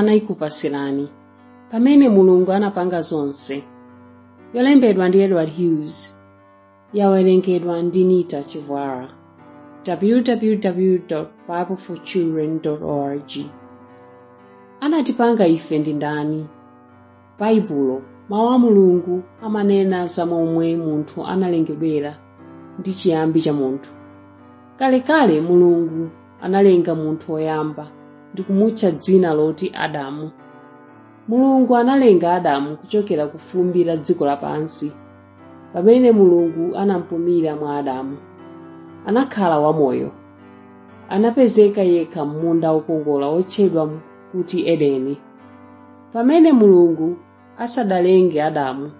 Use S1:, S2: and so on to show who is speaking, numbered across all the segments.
S1: anayikupasirani pamene mulungu anapanga zonse yolembedwa ndi edward hughes yawerengedwa ndi nita chivwara www bibleforchildren org anatipanga ife ndi ndani baibulo mawu a mulungu amanena za momwe munthu analengedwera ndi chiyambi cha munthu kalekale mulungu analenga munthu woyamba ndi kumutcha dzina loti adamu mulungu analenga adamu kuchokera ku fumbi la dziko lapansi pamene mulungu anampumira mwa adamu anakhala wamoyo anapezeka yekha m'munda wokongola wotchedwa kuti edeni pamene mulungu asadalenge adamu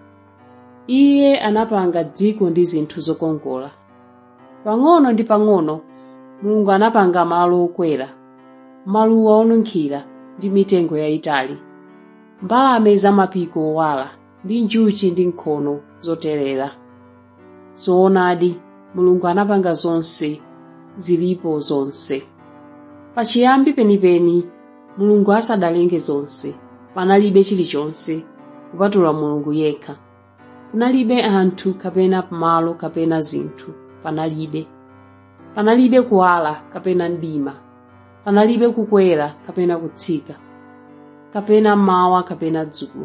S1: iye anapanga dziko ndi zinthu zokongola pang'ono ndi pang'ono mulungu anapanga malo okwera maluwa onunkhira ndi mitengo yayitali mbalame zamapiko owala ndi njuchi ndi nkhono zoterera zoonadi mulungu anapanga zonse zilipo zonse pachiyambi penipeni mulungu asadalenge zonse panalibe chilichonse kupatula mulungu yekha kunalibe anthu kapena malo kapena zinthu panalibe panalibe kuwala kapena mdima panalibe kukwera kapena kutsika kapena mawa kapena dzulo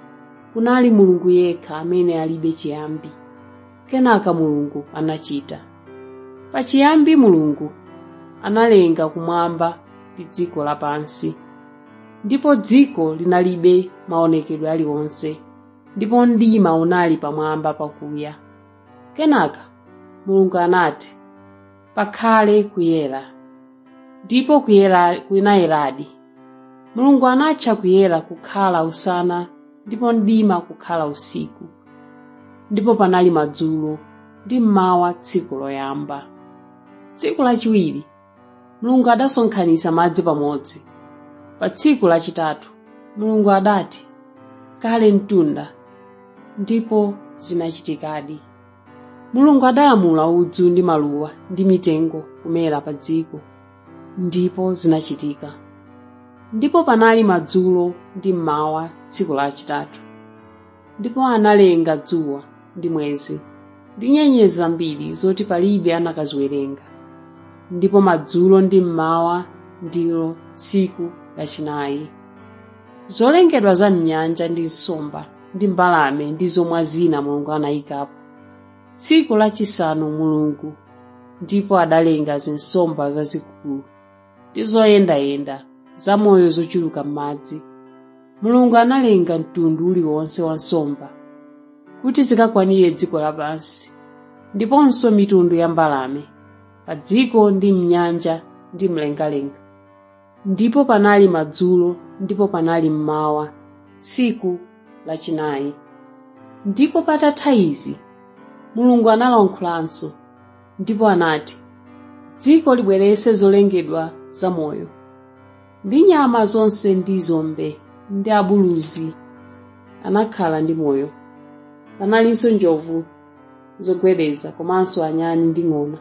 S1: kunali mulungu yekha amene alibe chiyambi kenaka mulungu anachita pachiyambi mulungu analenga kumwamba ndi dziko lapansi ndipo dziko linalibe maonekedwe aliwonse ndipo mdima unali pamwamba pakuya kenaka mulungu anati pakhale kuyera ndipo kuyera kunayeradi mulungu anatcha kuyera kukhala usana ndipo mdima kukhala usiku ndipo panali madzulo ndi mmawa tsiku loyamba tsiku lachiwiri mulungu adasonkhanitsa madzi pamodzi pa tsiku lachitatu mulungu adati kale mtunda ndipo zinachitikadi mulungu adalamula udzu ndi maluwa ndi mitengo kumera pa dziko ndipo zinachitika ndipo panali madzulo ndi mmawa tsiku lachitatu ndipo analenga dzuwa ndi mwezi ndi nyenyezi zambiri zoti palibe anakaziwerenga ndipo madzulo ndi mmawa ndilo tsiku lachinayi zolengedwa za mnyanja ndi nsomba ndi mbalame ndi zomwe zina mulungu anayikapo tsiku lachisanu mulungu ndipo adalenga zinsomba zazikulu ndi zoyendayenda zamoyo zochuluka m'madzi mulungu analenga mtundu uliwonse wa nsomba kuti zikakwanire dziko lapansi ndiponso mitundu ya mbalame pa dziko ndi mnyanja ndi mlengalenga ndipo panali madzulo ndipo panali mmawa tsiku lachinayi ndipo patatha izi mulungu analankhulanso ndipo anati dziko libweretse zolengedwa zamoyo ndi nyama zonse ndi zombe ndi abuluzi anakhala ndi moyo panalinso njovu zogwedeza komanso anyani ndi ng'ona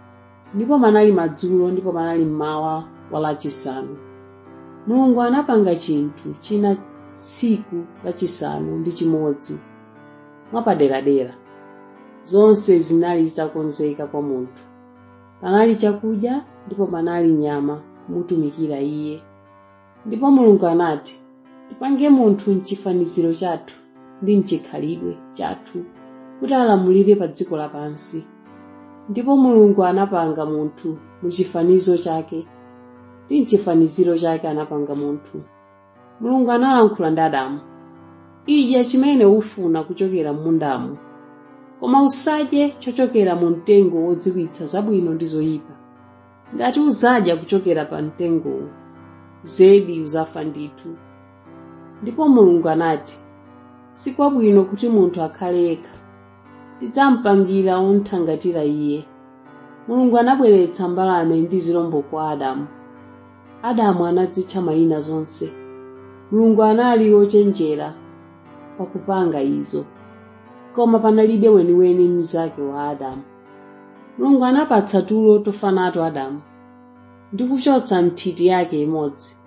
S1: ndipo panali madzulo ndipo panali mmawa walachisanu mulungu anapanga chinthu china tsiku lachisanu ndi chimodzi mwapaderadera zonse zinali zitakonzeka kwa munthu panali chakudya ndipo panali nyama kumutumikira iye ndipo mulungu anati tipange munthu mchifaniziro chathu ndi mchikhalidwe chathu kuti alamulire pa dziko lapansi ndipo mulungu anapanga munthu muchifanizo chake ndi mchifaniziro chake anapanga munthu mulungu analankhula ndi adamu idya chimene ufuna kuchokera m'mundamu koma usadye chochokera mu mtengo wodziwitsa zabwino ndi zoyipa ngati uzadya kuchokera pa mtengowo zedi uzafa ndithu ndipo mulungu anati sikwabwino kuti munthu akhale yekha ndidzamupangira womuthangatira iye mulungu anabweretsa mbalame ndi zirombo kwa adamu adamu anadzitcha mayina zonse mulungu anali wochenjera pakupanga izo koma panalibe weniweni mnzake wa adamu mulungu anapatsa tulo tofa nato adamu ndi kuchotsa nthiti yake imodzi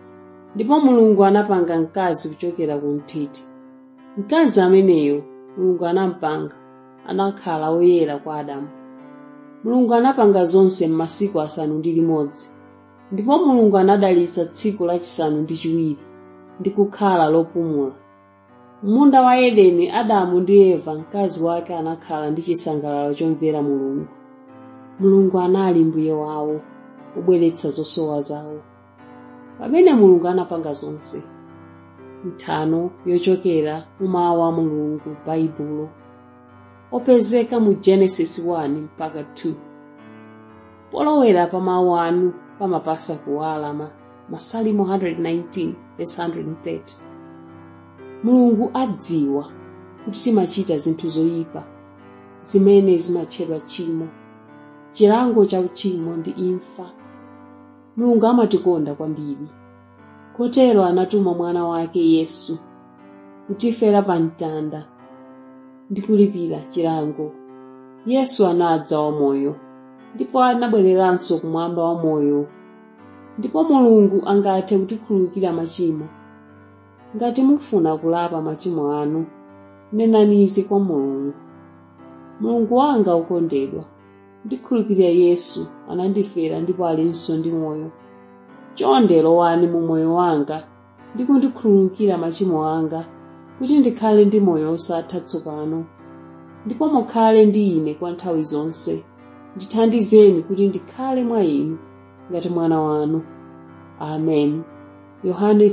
S1: ndipo mulungu anapanga mkazi kuchokera ku nthiti mkazi ameneyo mulungu anampanga anakhala woyera kwa adamu mulungu anapanga zonse m'masiku asanu ndi limodzi ndipo mulungu anadalitsa tsiku lachisanu ndi chiwiri ndi kukhala lopumula munda wa edeni adamu ndi eva mkazi wake anakhala ndi chisangalalo chomvera mulungu mulungu anali mbuye wawo wobweretsa zosowa zawo pamene mulungu anapanga zonse nthano yochokera mu mawu a mulungu baibulo opezeka mu genesis 1 mpaka 2 polowera pa mawu anu pamapasa kuwala ma masalimo 119 verse 130 mulungu adziwa kuti timachita zinthu zoyipa zimene zimatchedwa tchimo chilango cha uchimo ndi imfa mulungu amatikonda kwambiri kotero anatuma mwana wake yesu kutifera pa mtanda ndi kulipira chilango yesu anadza wamoyo ndipo anabwereranso kumwamba wamoyo ndipo mulungu angathe kutikhululukira machimo ngati mufuna kulapa machimo anu nenani izi kwa mulungu mulungu wanga ukondedwa ndikhulupirira yesu anandifera ndipo alinso ndi moyo chonde lowani mu moyo wanga ndi kundikhululukira machimo anga kuti ndikhale ndi moyo osatha tsopano ndipo mukhale ndi ine kwa nthawi zonse ndithandizeni kuti ndikhale mwa inu ngati mwana wanu amen yohane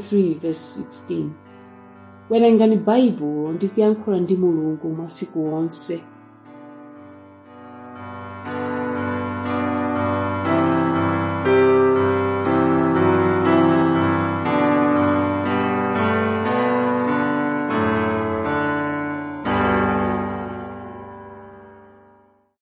S1: 3:16 werengani baibulo ndi kuyankhula ndi mulungu masiku onse